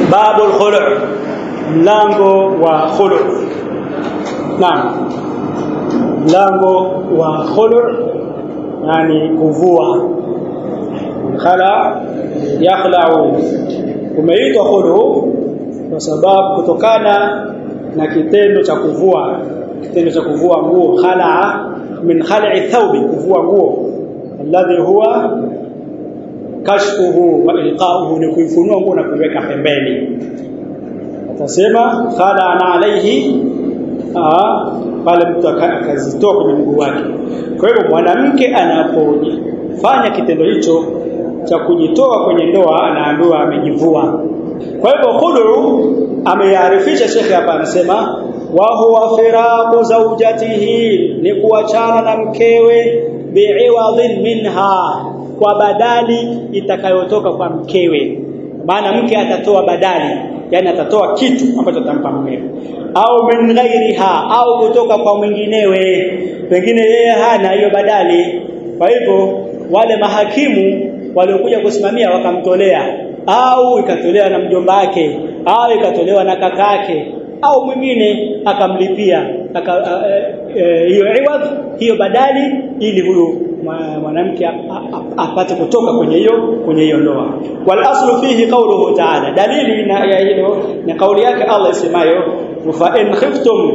babu al-khulu' mlango wa khulu' naam mlango wa khulu' yani kuvua khala yakhla'u umeitwa khulu kwa sababu kutokana na kitendo cha kuvua kitendo cha kuvua nguo khala min khal'i thawbi kuvua nguo alladhi huwa kashfuhu wa ilqa'uhu ni kuifunua nguo na kuiweka pembeni atasema khala ana alaihi pale mtu akazitoa kwenye mguu wake kwa hivyo mwanamke anapofanya kitendo hicho cha kujitoa kwenye ndoa anaambiwa amejivua kwa hivyo khulu amearifisha shekhe hapa anasema wa huwa firaqu zawjatihi ni kuachana na mkewe bi'iwadhin minha kwa badali itakayotoka kwa mkewe maana mke atatoa badali yani atatoa kitu ambacho atampa mkewe au min ghairiha au kutoka kwa mwinginewe pengine yeye hana hiyo badali kwa hivyo wale mahakimu waliokuja kusimamia wakamtolea au ikatolewa na mjomba wake au ikatolewa na kakake au mwingine akamlipia hiyo e, e, iwadh hiyo badali ili huyu mwanamke apate kutoka kwenye hiyo kwenye hiyo ndoa wal aslu fihi qawluhu ta'ala dalili na ya hilo ni kauli yake Allah isemayo fa in khiftum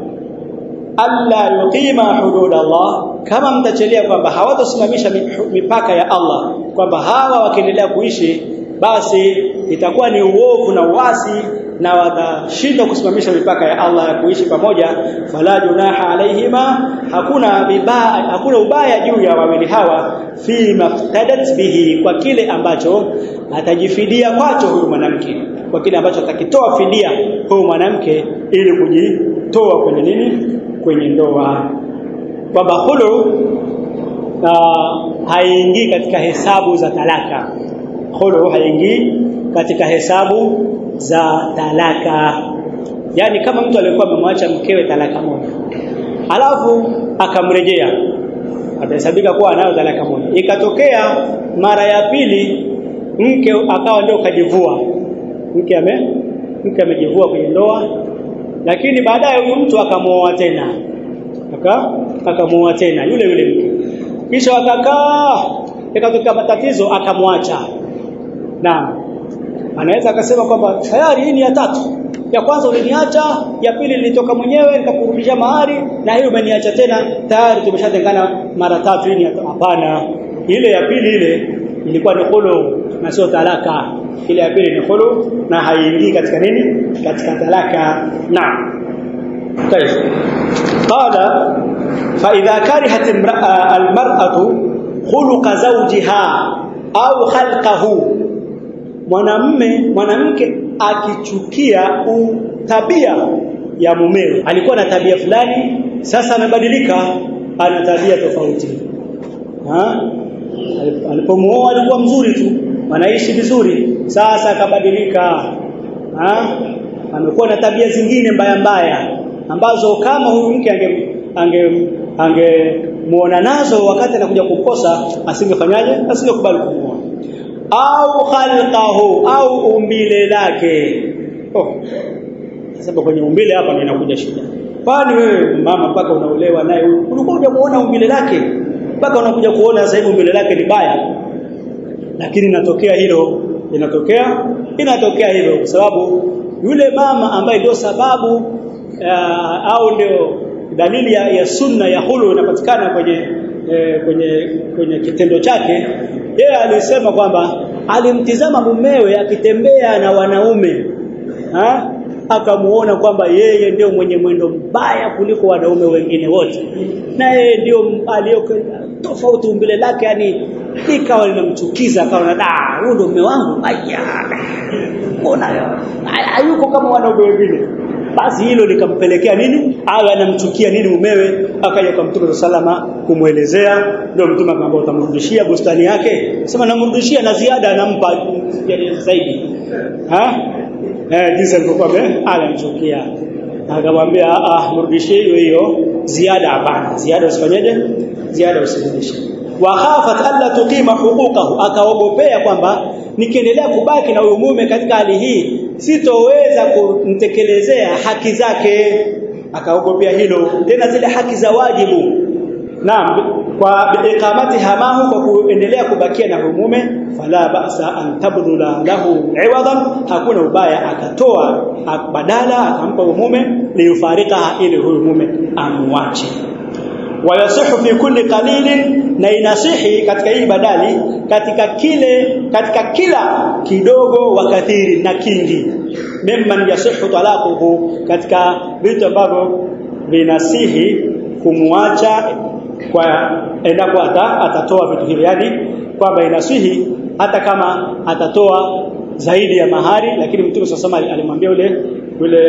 alla yuqima hudud Allah kama mtachelea kwamba hawatasimamisha mipaka ya Allah kwamba hawa wakiendelea kuishi basi itakuwa ni uovu na uasi na watashindwa kusimamisha mipaka ya Allah ya kuishi pamoja fala junaha alaihima hakuna vibaya hakuna ubaya juu ya wawili hawa fi maftadat bihi kwa kile ambacho atajifidia kwacho huyu mwanamke kwa kile ambacho atakitoa fidia huyu mwanamke ili kujitoa kwenye nini kwenye ndoa kwamba hulu haingii katika hesabu za talaka khulu haingii katika hesabu za talaka yani kama mtu alikuwa amemwacha mkewe talaka moja alafu akamrejea atahesabika kuwa anayo talaka moja ikatokea mara ya pili mke akawa ndio kajivua mke ame mke amejivua kwenye ndoa lakini baadaye huyu mtu akamuoa tena aka akamuoa tena yule yule mke kisha wakakaa ikatokea matatizo akamwacha Naam. Anaweza akasema kwamba tayari hii ni ya tatu. Ya kwanza uliniacha, ya pili nilitoka mwenyewe nikakurudisha mahari na hiyo umeniacha tena, tayari tumeshatengana mara tatu hii hapana. Ile ya pili ile ilikuwa ni khulu na sio talaka. Ile ya pili ni khulu na haiingii katika nini? Katika talaka. Naam. طيب قال فإذا كرهت المرأة خلق زوجها au khalqahu mwanamme mwanamke akichukia tabia ya mumewe alikuwa na tabia fulani sasa amebadilika ana tabia tofauti ha alipomuoa alikuwa mzuri tu wanaishi vizuri sasa akabadilika ha amekuwa na tabia zingine mbaya mbaya ambazo kama huyu mke ange ange angemuona nazo wakati anakuja kukosa asingefanyaje asingekubali kumuoa au khalqahu au umbile lake oh sababu kwenye umbile hapa ndio inakuja shida kwani wewe mama mpaka unaolewa naye ulikuwa hujamuona umbile lake mpaka unakuja kuona sasa hivi umbile lake ni baya lakini inatokea hilo inatokea inatokea hilo kwa sababu yule mama ambaye ndio sababu uh, au ndio dalili ya, ya sunna ya hulu inapatikana kwenye e, kwenye kwenye kitendo chake yeye alisema kwamba alimtizama mumewe akitembea na wanaume ha? akamuona kwamba yeye ndio mwenye mwendo mbaya kuliko wanaume wengine wote na yeye ndio aliyo tofauti umbile lake yani ikawa linamchukiza akawa na da huyo ndio mume wangu aya mbona hayuko kama wanaume wengine basi hilo likampelekea nini awe anamchukia nini mumewe akaja kwa mtume salama kumwelezea ndio mtume akamwambia utamrudishia bustani yake sema namrudishia na ziada anampa zaidi ha eh jinsi alivyokuwa anamchukia akamwambia ah mrudishie hiyo hiyo ziada hapana ziada usifanyeje ziada usirudishe wa khafat alla tuqima huquqahu akaogopea kwamba nikiendelea kubaki na huyu mume katika hali hii sitoweza kumtekelezea haki zake akaogopea hilo tena zile haki za wajibu naam kwa iqamati hamahu kwa kuendelea kubakia na mume fala ba'sa an tabdula lahu iwadan hakuna ubaya akatoa badala akampa mume liyufarika ili huyu mume amwache wayasihu fi kulli qalilin na inasihi katika hii badali katika kile katika kila kidogo wa kathiri na kingi mimman yasihu talaquhu katika vitu ambavyo vinasihi kumwacha kwa endapo ata, atatoa vitu hivi yani kwamba inasihi hata kama atatoa zaidi ya mahari lakini mtume sasa alimwambia yule yule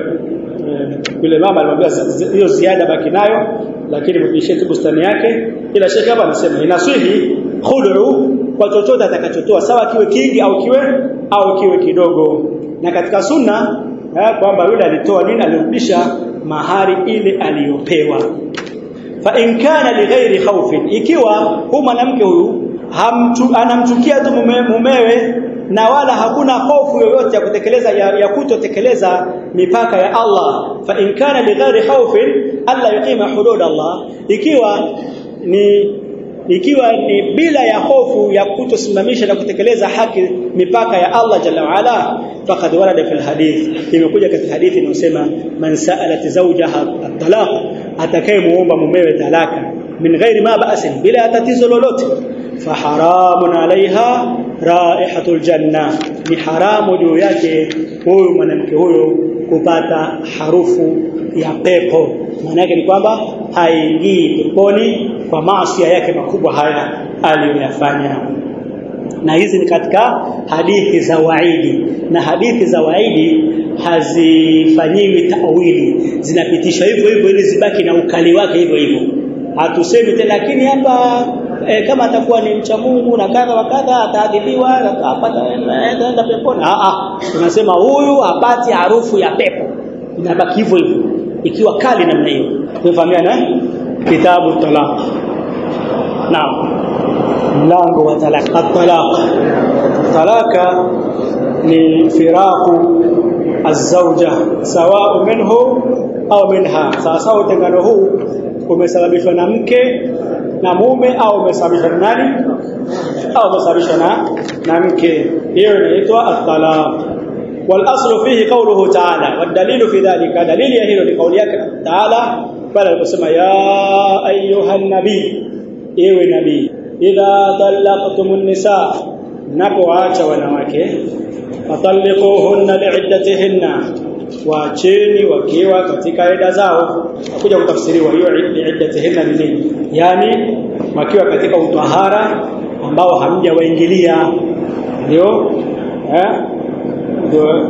yule mama alimwambia hiyo ziada baki nayo lakini mrudishie tu bustani yake ila shekhi hapa anasema inasihi khud'u kwa chochote atakachotoa sawa kiwe kingi au kiwe au kiwe kidogo na katika sunna kwamba yule alitoa nini alirudisha mahari ile aliyopewa fa in kana lighairi khawfin ikiwa huyu mwanamke huyu hamtu anamchukia tu mume, mumewe na wala hakuna hofu yoyote ya kutekeleza ya, ya kutotekeleza mipaka ya Allah fa in kana lighairi khawfin alla yuqima hudud Allah ikiwa ni ikiwa ni bila ya hofu ya kutosimamisha na kutekeleza haki mipaka ya Allah jalla waala faqad warada fil hadith imekuja katika hadithi inayosema man sa'alat zawjaha at-talaq atakayemuomba mumewe talaka min ghairi ma ba'sin bila tatizo lolote faharamun alaiha raihatul janna ni haramu juu yake huyu mwanamke huyo kupata harufu ya pepo maana yake ni kwamba haingii peponi kwa maasi yake makubwa haya aliyoyafanya na hizi ni katika hadithi za waidi na hadithi za waidi hazifanyiwi tawili zinapitishwa hivyo hivyo ili zibaki na ukali wake hivyo hivyo hatusemi tena lakini hapa e, kama atakuwa ni mcha Mungu na kadha wa kadha ataadhibiwa atapata enda peponi a a tunasema huyu hapati harufu ya pepo inabaki hivyo hivyo ikiwa kali namna hiyo tumefahamiana kitabu talaq naam mlango wa talaq at-talaq talaka ni firaku az-zawja sawa minhu au minha sawa sawa utengano huu umesababishwa na mke na mume au umesababishwa na nani au umesababishwa na na mke hiyo inaitwa at-talaq والاصل فيه قوله تعالى والدليل في ذلك دليل hilo ni kauli yake تعالى pale aliposema ya ayuha nabii ewe nabii idha talaqtumun nisa napoacha wanawake fatalliquhunna li'iddatihinna waacheni wakiwa katika ida zao kuja kutafsiriwa hiyo iddatihinna ni nini yani wakiwa katika utahara ambao hamjawaingilia ndio eh ndio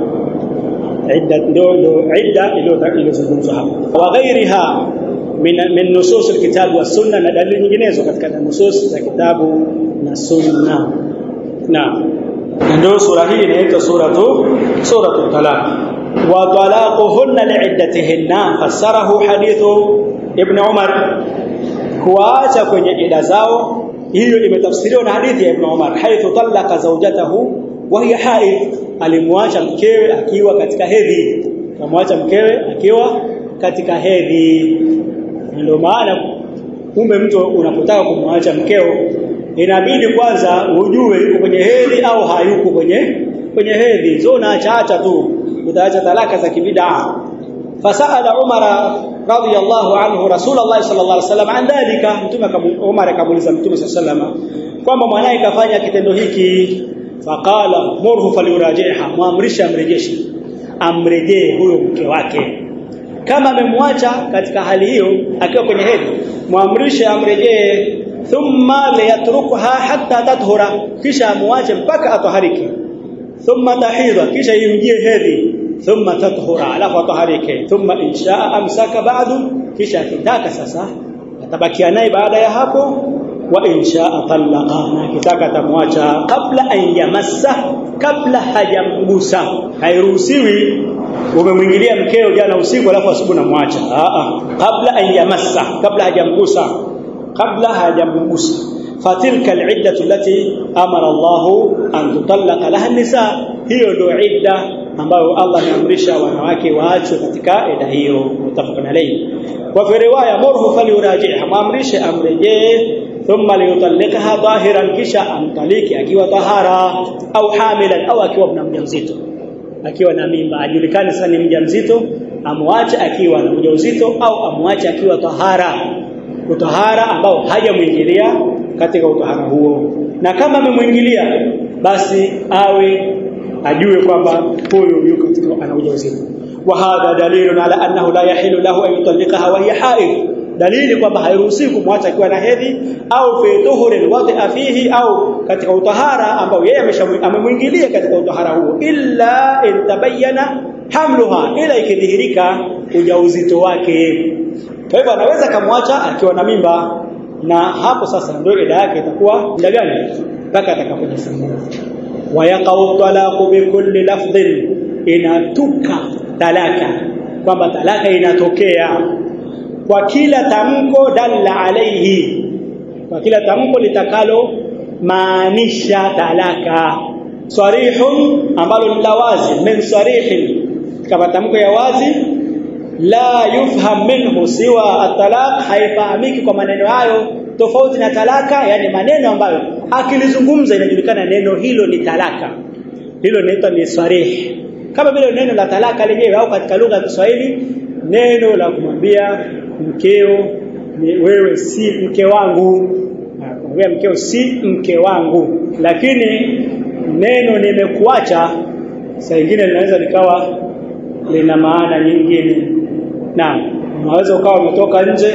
idda ndio ndio idda iliyozungumzwa hapa wa ghairiha min min nusus alkitab wa sunna na dalili nyinginezo katika nusus za kitabu na sunna na ndio sura hii inaitwa suratu suratu talaq wa talaquhunna li'iddatihinna fassarahu hadithu ibn umar kuacha kwenye ida zao hiyo imetafsiriwa na hadithi ya ibn umar haithu talaqa zawjatahu wa hiya haid alimwacha mkewe akiwa katika hedhi akamwacha mkewe akiwa katika hedhi ndio maana kumbe mtu unapotaka kumwacha mkeo inabidi kwanza ujue yuko kwenye hedhi au hayuko kwenye kwenye hedhi sio unaacha tu utaacha talaka za kibida fasala umara radiyallahu anhu rasulullah sallallahu alaihi wasallam an dhalika mtume Umar akamuuliza mtume sallallahu alaihi wasallam kwamba mwanae kafanya kitendo hiki faqala murhu falyurajiha muamrisha amrejeshe amrejee huyo mke wake kama amemwacha katika hali hiyo akiwa kwenye hedhi muamrishe amrejee thumma liyatrukuha hatta tathura kisha amwache mpaka atahariki thumma tahidha kisha imjie hedhi thumma tathura alafu ataharike thumma inshaa amsaka ba'du kisha akitaka sasa atabakia naye baada ya hapo wa inshaa talaqa na kitaka tamwacha kabla an yamassa kabla hajamgusa hairuhusiwi umemwingilia mkeo jana usiku alafu asubuhi namwacha a a kabla an yamassa kabla hajamgusa kabla hajamgusa fatilka al'iddatu allati amara Allah an tutallaqa laha nisa hiyo ndio idda ambayo Allah ameamrisha wanawake waachwe katika eda hiyo mutafaqan alayhi wa fi riwaya murhu falyuraji'ha maamrishe amrejee thumma liyutallikaha dhahiran kisha amtaliki akiwa tahara au hamilan au akiwa na mjamzito akiwa na mimba ajulikane sasa ni mjamzito amwache akiwa na ujauzito au amwache akiwa tahara utahara ambao hajamuingilia katika utahara huo na kama amemwingilia basi awe ajue kwamba huyu yuko katika ana ujauzito wa hadha dalilun ala annahu la yahilu lahu an yutallikaha wa hiya haid dalili kwamba hairuhusiwi kumwacha akiwa na hedhi au fi tuhurin wadi'a fihi au katika utahara ambao yeye amemwingilia katika utahara huo illa in tabayyana hamluha ila ikidhihirika ujauzito wake kwa hivyo anaweza kamwacha akiwa na mimba na hapo sasa ndio ila yake itakuwa muda gani mpaka atakapojifungua wayaqau talaqu bikulli lafdhin inatuka talaka kwamba talaka inatokea kwa kila tamko dalla alaihi kwa kila tamko litakalo maanisha talaka sarihun ambalo ni la wazi min sarihin kama tamko ya wazi la yufham minhu siwa at-talaq haifahamiki kwa maneno hayo tofauti na talaka yani maneno ambayo akilizungumza inajulikana neno hilo ni talaka hilo linaitwa ni sarih kama vile neno la talaka lenyewe au katika lugha ya Kiswahili neno la kumwambia mkeo ni wewe si mke wangu kumwambia mkeo si mke wangu lakini neno nimekuacha saa nyingine linaweza likawa lina maana nyingine naam unaweza ukawa umetoka nje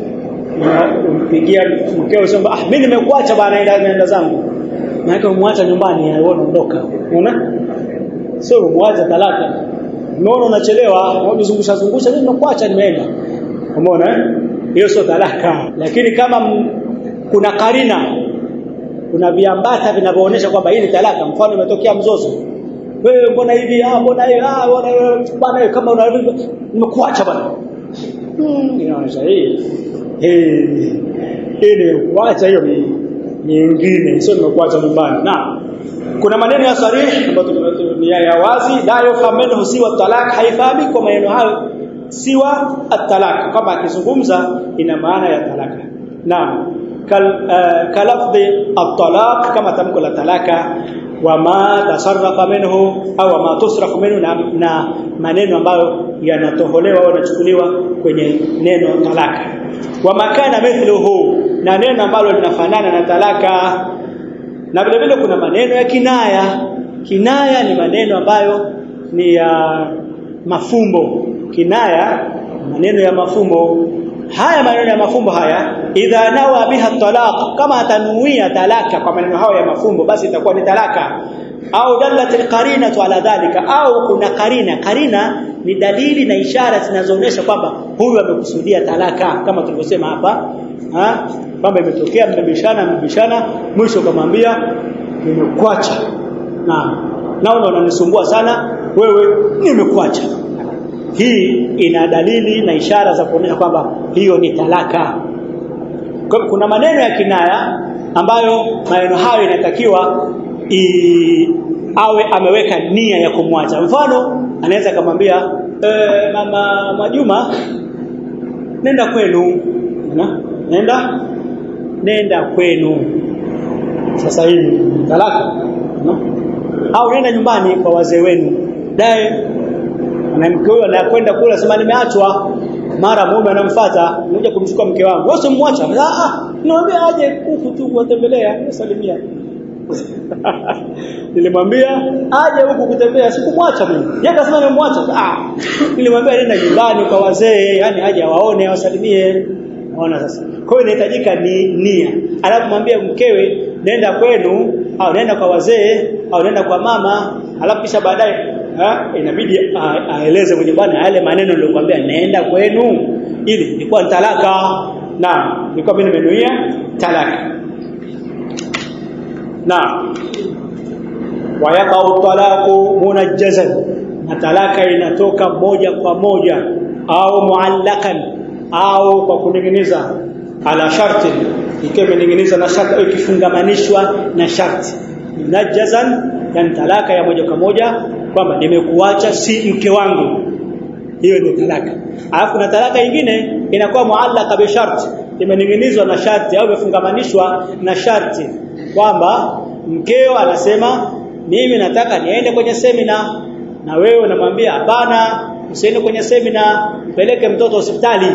umpigia mkeo sema ah mimi nimekuacha bwana naenda naenda zangu maana umwacha nyumbani aone ondoka unaona sio umwacha talaka unaona unachelewa unajizungusha zungusha mimi nimekuacha nimeenda umeona hiyo sio talaka lakini kama m, kuna karina kuna viambata vinavyoonyesha kwamba hii ni talaka mfano imetokea mzozo wewe mbona hivi ah mbona hivi ah mbona bwana kama una nimekuacha bwana hmm inaonyesha hii hii hii kuacha hiyo ni nyingine sio nimekuacha nyumbani na kuna maneno ya sarih ambayo ni ya wazi la yufahamu siwa talak haifahamiki kwa maneno hayo siwa at-talak kama akizungumza ina maana ya talaka naam kal uh, kalafdhi at-talaq kama tamko la talaka wama tasarrafa minhu au ma tusrafu minhu na, na maneno ambayo yanatoholewa au yanachukuliwa kwenye neno talaka wama kana mithluhu na neno ambalo linafanana na talaka na vile vile kuna maneno ya kinaya kinaya ni maneno ambayo ni ya mafumbo kinaya maneno ya mafumbo haya maneno ya mafumbo haya idha nawa biha talaq kama atanuia talaka kwa maneno hayo ya mafumbo basi itakuwa ni talaka au dallat alqarinatu ala dhalika au kuna karina karina ni dalili na ishara zinazoonyesha kwamba huyu amekusudia talaka kama tulivyosema hapa ha kwamba imetokea mmebishana mmebishana mwisho kamwambia nimekuacha na naona unanisumbua sana wewe nimekuacha hii ina dalili na ishara za kuonyesha kwamba hiyo ni talaka kuna maneno ya kinaya ambayo maneno hayo inatakiwa awe ameweka nia ya kumwacha mfano anaweza kumwambia e, mama Majuma nenda kwenu na nenda nenda kwenu sasa hivi talaka no? au nenda nyumbani kwa wazee wenu dae na mke huyo anakwenda kula sema nimeachwa mara mume anamfuata mmoja kumchukua mke wangu wewe usimwacha ah ah niambia aje huku tu kuwatembelea salimia nilimwambia aje huku kutembea sikumwacha mimi yeye akasema nimemwacha ah nilimwambia nenda nyumbani kwa wazee yani aje awaone awasalimie Unaona sasa. Kwa hiyo inahitajika ni nia. Anapomwambia mkewe nenda kwenu au nenda kwa wazee au nenda kwa mama, alafu kisha baadaye inabidi aeleze mwenye bwana yale maneno niliyokuambia naenda kwenu ili ilikuwa ni talaka na nilikuwa mimi nimenuia talaka. Na wayaqau talaqu munajjazan na talaka inatoka moja kwa moja au muallakan au kwa kuninginiza ala sharti ikiwa imeninginiza na sharti au ikifungamanishwa na sharti najazan yani talaka ya moja kwa moja kwamba nimekuacha si mke wangu hiyo ni talaka alafu na talaka nyingine inakuwa muallaka bi sharti imening'inizwa na sharti au imefungamanishwa na sharti kwamba mkeo anasema mimi nataka niende kwenye semina na wewe unamwambia hapana usiende kwenye semina mpeleke mtoto hospitali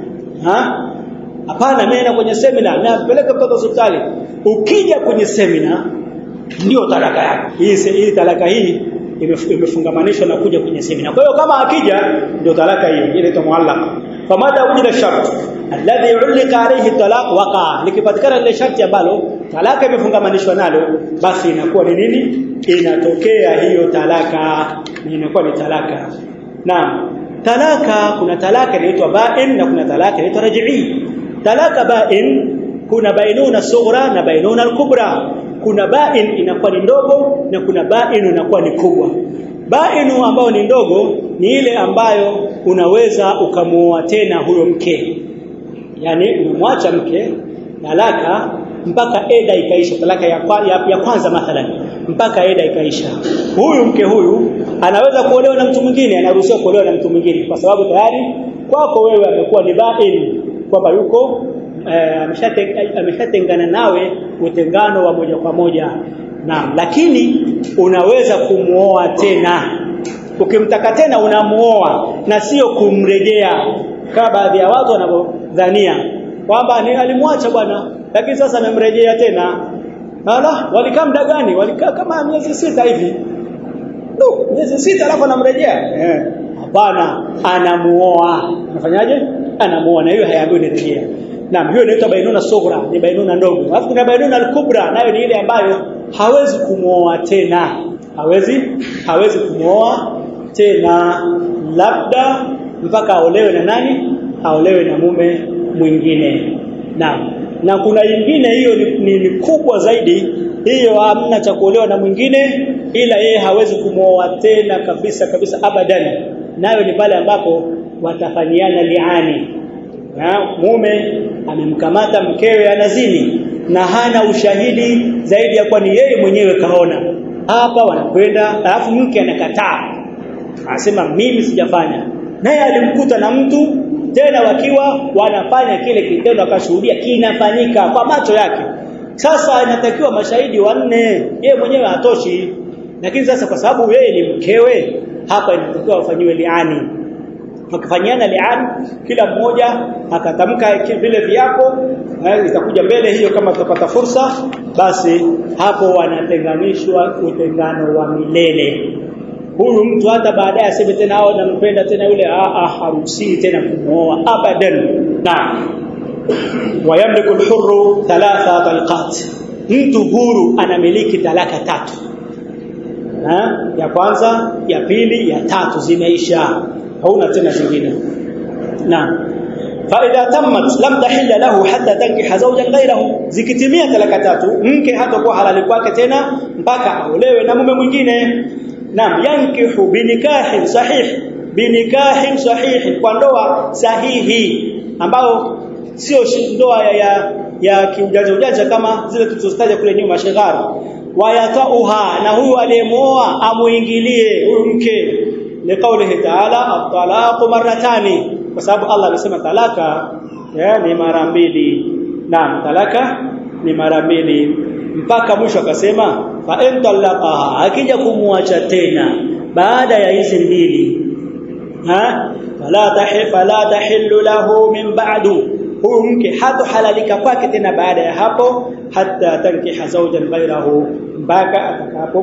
ha hapana mimi naenda kwenye semina na mpeleke mtoto hospitali ukija kwenye semina ndio talaka yako hii hii talaka hii imefungamanishwa na kuja kwenye semina kwa hiyo kama akija ndio talaka hiyo inaitwa muallaq famada ujila shart alladhi ulika alayhi talaq waqa likipatikana ile sharti ambalo talaka imefungamanishwa nalo basi inakuwa ni nini inatokea hiyo talaka na inakuwa ni talaka naam talaka kuna talaka inaitwa ba'in na kuna talaka inaitwa raj'i talaka ba'in kuna bainuna sughra na bainuna al-kubra kuna ba'in inakuwa ni ndogo na kuna ba'in inakuwa ni kubwa ba'inu ambayo ni ndogo ni ile ambayo unaweza ukamuoa tena huyo mke yani umemwacha mke talaka mpaka eda ikaisha talaka ya, ya, ya kwanza mathalan mpaka eda ikaisha huyu mke huyu anaweza kuolewa na mtu mwingine anaruhusiwa kuolewa na mtu mwingine kwa sababu tayari kwako wewe amekuwa ni ba'in kwamba yuko ameshatengana nawe utengano wa moja kwa moja naam lakini unaweza kumuoa tena ukimtaka tena unamuoa na sio kumrejea kama baadhi ya watu wanavyodhania kwamba ni alimwacha bwana lakini sasa amemrejea tena ala walikaa muda gani walikaa kama miezi sita hivi no miezi sita alafu anamrejea eh hapana anamuoa anafanyaje anamuoa na hiyo hayaambiwi nirejea Naam, hiyo inaitwa bainuna sughra, ni bainuna ndogo. Alafu kuna bainuna al-kubra, nayo ni ile ambayo hawezi kumwoa tena. Hawezi hawezi kumwoa tena labda mpaka aolewe na nani? Aolewe na mume mwingine. Naam. Na kuna nyingine hiyo ni, ni, ni kubwa zaidi. Hiyo hamna cha kuolewa na mwingine ila yeye hawezi kumwoa tena kabisa kabisa abadan. Nayo ni pale ambapo watafanyiana liani na mume amemkamata mkewe anazini na hana ushahidi zaidi ya kwani yeye mwenyewe kaona hapa wanakwenda alafu mke anakataa anasema mimi sijafanya naye alimkuta na mtu tena wakiwa wanafanya kile kitendo akashuhudia kinafanyika kwa macho yake sasa inatakiwa mashahidi wanne yeye mwenyewe hatoshi lakini sasa kwa sababu yeye ni mkewe hapa inatakiwa wafanyiwe liani wakifanyiana lian kila mmoja akatamka vile viapo itakuja mbele hiyo kama tutapata fursa basi hapo wanatenganishwa utengano wa milele huyu mtu hata baadaye aseme tena hao nampenda tena yule ah haruhusi tena kumooa abadan na wayamliku alhurru thalatha talqat mtu huru anamiliki talaka tatu ha? ya kwanza ya pili ya tatu zimeisha hauna tena zingine naam فاذا تمت لم تحل له حتى تنكح زوجا غيره zikitimia talaka tatu mke hatakuwa halali kwake tena mpaka aolewe na mume mwingine naam yankihu binikahin sahih binikahin sahih kwa ndoa sahihi ambao sio ndoa ya ya, ya kiujanja ujanja kama zile tulizotaja kule nyuma sheghari wayatauha na huyu aliyemuoa amuingilie huyu mke liqaulihi ta'ala at-talaqu marratani kwa sababu Allah amesema talaka ya, ni mara mbili naam talaka ni mara mbili mpaka mwisho akasema fa in talaqaha akija kumuacha tena baada ya hizi mbili ha fala tahil fala tahillu lahu min ba'du huyu mke hatohalalika kwake tena baada ya hapo hata tankiha zawjan ghairahu mpaka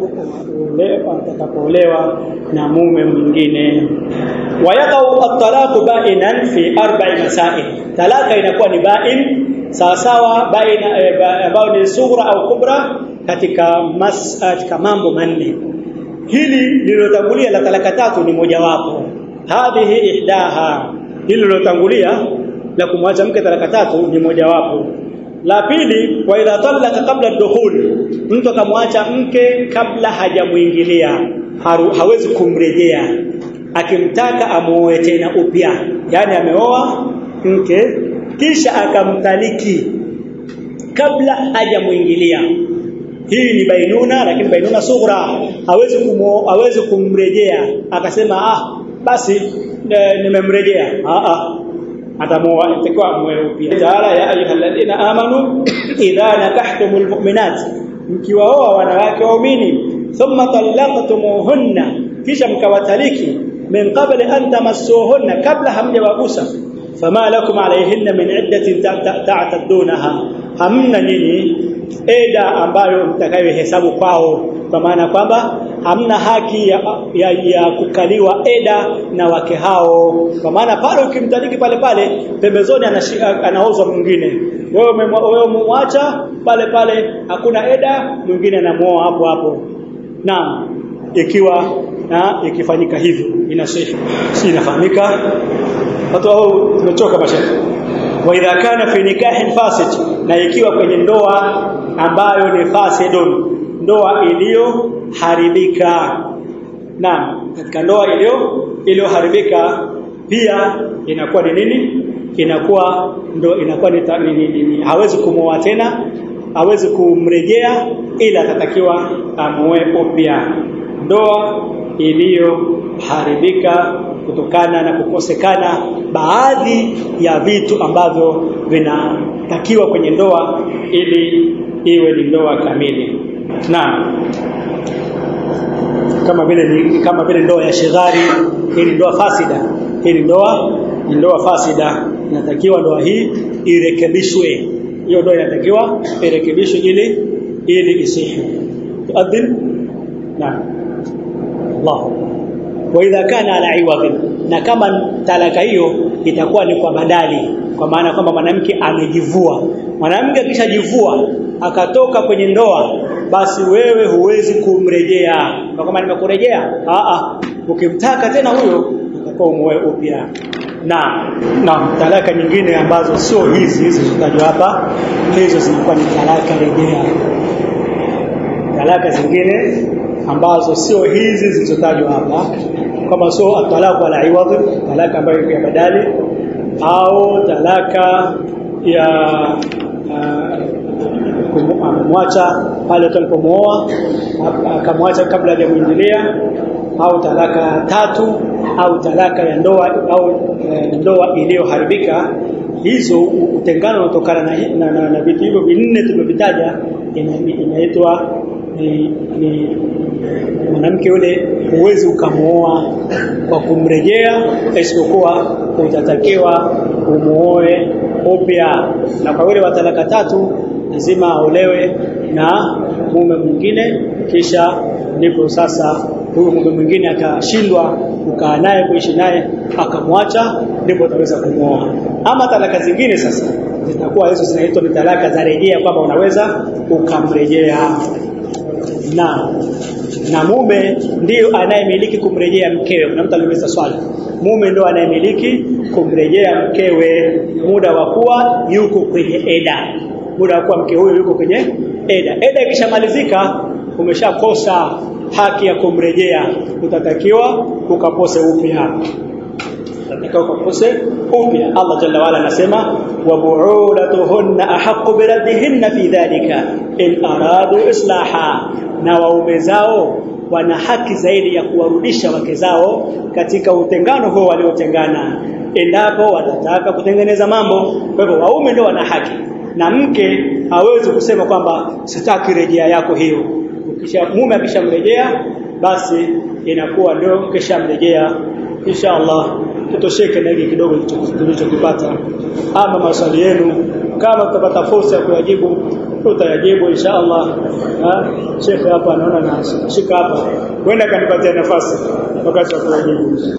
atakapoolewa na mume mwingine wayaqau at-talaq ba'inan fi arba'i masail talaka inakuwa ni ba'in sawa sawa baina ambayo ni sughra au kubra katika mas, katika mambo manne hili lililotangulia la talaka tatu ni mojawapo hadhihi ihdaha hili lilotangulia la kumwacha mke talaka tatu ni mojawapo la pili wa idha talaka kabla dukhul mtu akamwacha mke kabla hajamuingilia hawezi kumrejea akimtaka amuoe tena upya yani ameoa mke kisha akamtaliki kabla hajamuingilia hii ni bainuna lakini bainuna sughra hawezi kumo, hawezi kumrejea akasema ah basi nimemrejea ah ah atamoa itakuwa mweupe taala ya ayyuhalladhina amanu idha nakahtumul mu'minat mkiwaoa wanawake waumini thumma talaqtumuhunna kisha mkawataliki min qabli an tamassuhunna kabla hamjawagusa fama lakum alayhinna min iddatin ta'taddunaha hamna nini eda ambayo mtakayohesabu kwao kwa maana kwamba hamna haki ya, ya, ya kukaliwa eda na wake hao kwa maana pale ukimtaliki pale pale pembezoni anaozwa mwingine wewe wewe muacha pale pale hakuna eda mwingine anamuoa hapo hapo naam ikiwa na ikifanyika hivyo inasihi si inafahamika watu hao tumechoka mashaka wa idha kana fi nikahin fasid na ikiwa kwenye ndoa ambayo ni fasidun ndoa iliyoharibika naam katika ndoa iliyo iliyoharibika pia inakuwa ni nini inakuwa ndo inakuwa ni, ni, ni, ni hawezi kumoa tena hawezi kumrejea ila atatakiwa amoe upya ndoa iliyoharibika kutokana na kukosekana baadhi ya vitu ambavyo vinatakiwa kwenye ndoa ili iwe ni ndoa kamili naam kama vile kama vile ndoa ya shighari hii ni ndoa fasida hii ni ndoa ni ndoa fasida inatakiwa ndoa hii irekebishwe hiyo ndoa inatakiwa irekebishwe ili ili isihi tuadhin naam Allah wa idha kana ala iwadhin na kama talaka hiyo itakuwa ni kwa badali kwa maana kwamba mwanamke amejivua mwanamke akishajivua akatoka kwenye ndoa basi wewe huwezi kumrejea kwa kama nimekurejea a a ukimtaka tena huyo utakuwa umoe upya na na talaka nyingine ambazo sio hizi hizi zitajwa hapa hizo zilikuwa ni talaka rejea talaka zingine ambazo sio hizi zilizotajwa hapa kama sio atalaka ala iwadh talaka ambayo ya badali au talaka ya kumwacha pale tulipomooa akamwacha kabla hajamuingilia au talaka tatu au talaka ya ndoa au e, ndoa iliyoharibika hizo utengano unatokana na, na, na, na vitu hivyo vinne tumevitaja inaitwa ni, ni mwanamke yule huwezi ukamooa kwa kumrejea isipokuwa utatakiwa umuoe upya na kwa yule wa talaka tatu lazima aolewe na mume mwingine kisha ndipo sasa huyo mume mwingine akashindwa kukaa naye kuishi naye akamwacha ndipo utaweza kumwoa ama talaka zingine sasa zitakuwa hizo zinaitwa ni talaka za rejea kwamba unaweza ukamrejea na na mume ndiyo anayemiliki kumrejea mkewe kuna mtu aliuliza swali mume ndio anayemiliki kumrejea mkewe muda wa kuwa yuko kwenye eda muda wa kuwa mke huyo yuko kwenye eda eda ikishamalizika umeshakosa haki ya kumrejea utatakiwa ukapose upya utatakiwa ukapose upya Allah jalla wala anasema wa bu'ulatuhunna ahaqqu biraddihinna fi dhalika in aradu islaha na waume zao wana haki zaidi ya kuwarudisha wake zao katika utengano huo waliotengana endapo watataka kutengeneza mambo kwa hivyo waume ndio wana haki na mke hawezi kusema kwamba sitaki rejea yako hiyo ukisha mume akishamrejea basi inakuwa ndio kishamrejea insha Allah tutosheke na hiki kidogo tulichokipata ama maswali yenu kama tutapata fursa ya kuyajibu tutayajibu insha Allah Sheikh hapa anaona na shika hapa kwenda kanipatia nafasi wakati wa kuyajibu